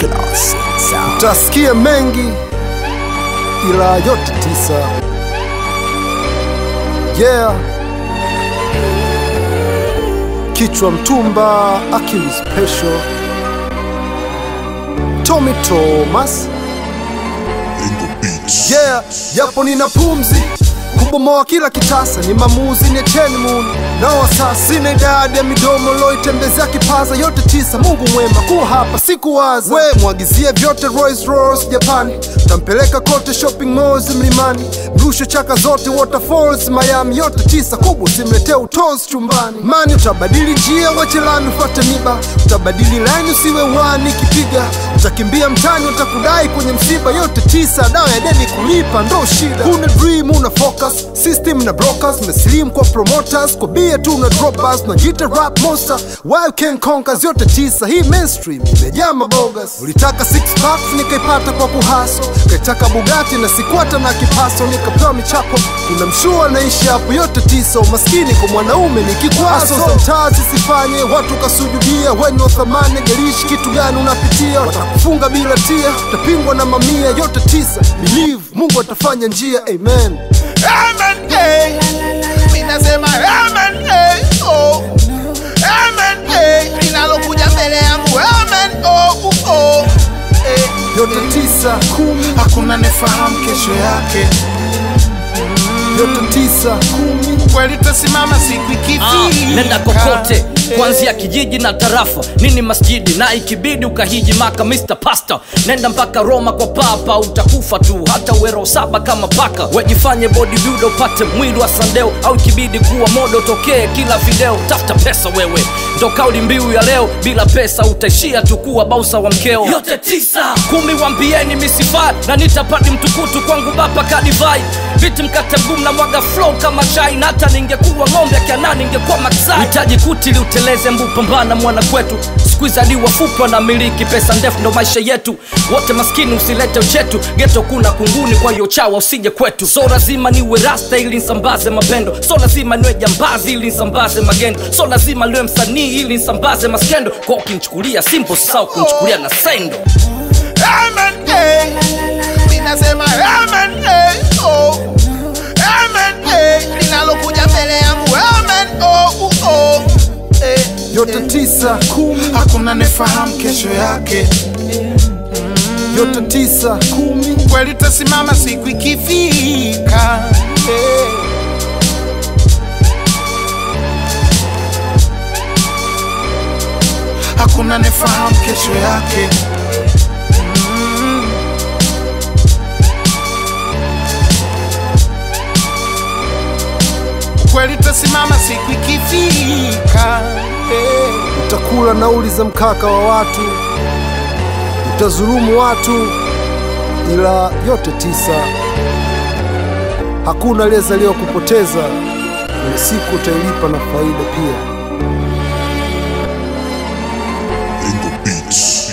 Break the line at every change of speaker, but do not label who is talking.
Classic sound.
Utasikia mengi ila yote tisa. Yeah, kichwa mtumba, akili special. Tommy Thomas. Yeah, yapo nina pumzi kubomoa kila kitasa, ni mamuzi ni cheni muni nao sasa, sina idadi ya midomo loitembezea kipaza yote tisa. Mungu mwema kuwa hapa sikuwaza, we mwagizie vyote Rolls Royce Japani, tampeleka kote shopping malls mlimani, mrusho chaka zote waterfalls Miami, yote tisa kubwa simletee utozi chumbani. Mani utabadili njia wache lami ufuate miba, utabadili laini usiwe wani kipiga, utakimbia mtani utakudai kwenye msiba, yote tisa dawa ya deni kulipa ndo shida. Una dream una focus system na brokers meslim kwa promoters kwa bia tu na droppers unajita rap monster why you can conquer yote tisa hii mainstream imejaa mabogas ulitaka six packs nikaipata kwa kuhaso kaitaka bugati na sikwata na kipaso nikapewa michako kuna mshua naishi hapo yote tisa umaskini kwa mwanaume ni kikwazo za mtaa zisifanye watu kasujudia weni wa thamani garishi kitu gani unapitia watakufunga bila tia utapingwa na mamia yote tisa believe mungu atafanya njia amen
Amen, hey. Minasema amen, hey. Oh. Amen, hey. Linalokuja mbele yangu amen, oh, oh, oh. Eh.
yote tisa kumi
Hakuna nefahamu kesho yake,
yote tisa kumi
kweli tasimama siku
Ah,
ikifika.
nenda kokote kuanzia kijiji na tarafa nini masjidi na ikibidi ukahiji maka Mr. Pasta nenda mpaka Roma kwa papa utakufa tu hata uwero saba kama paka wejifanye bodybuilder upate mwili wa sandeo au ikibidi kuwa modo tokee kila video tafuta pesa wewe ndo kauli mbiu ya leo bila pesa utaishia tu kuwa bausa wa mkeo yote tisa kumi wambieni misifat na nitapati mtukutu kwangu bapa kadivai viti mkate mgumu na mwaga flow kama chai na hata ningekuwa ng'ombe akiana ningekuwa maksai hitaji kuti liuteleze mbu pambana mwana kwetu skuizadi wafupwa na miliki pesa ndefu ndo maisha yetu wote maskini usilete uchetu geto kuna kunguni kwa hiyo chawa usije kwetu so lazima niwe rasta ili nsambaze mapendo so lazima niwe jambazi ili nsambaze magendo so lazima niwe msanii ili nsambaze maskendo kwa ukinichukulia simple sau kunichukulia na sendo
Amen, hey. Minasema amen, hey. Oh. Amen, hey. Linalokuja mbele yangu amen, oh, oh, oh. Eh.
yote tisa kumi
Hakuna nefahamu kesho yake,
yote tisa kumi
kweli tasimama siku ikifika. Eh. Hakuna nefahamu kesho yake, kweli tasimama siku ikifika. Eh.
utakula nauli za mkaka wa watu utazulumu watu ila yote tisa hakuna aliyezaliwa kupoteza kwenye siku utailipa na faida pia
in the beats.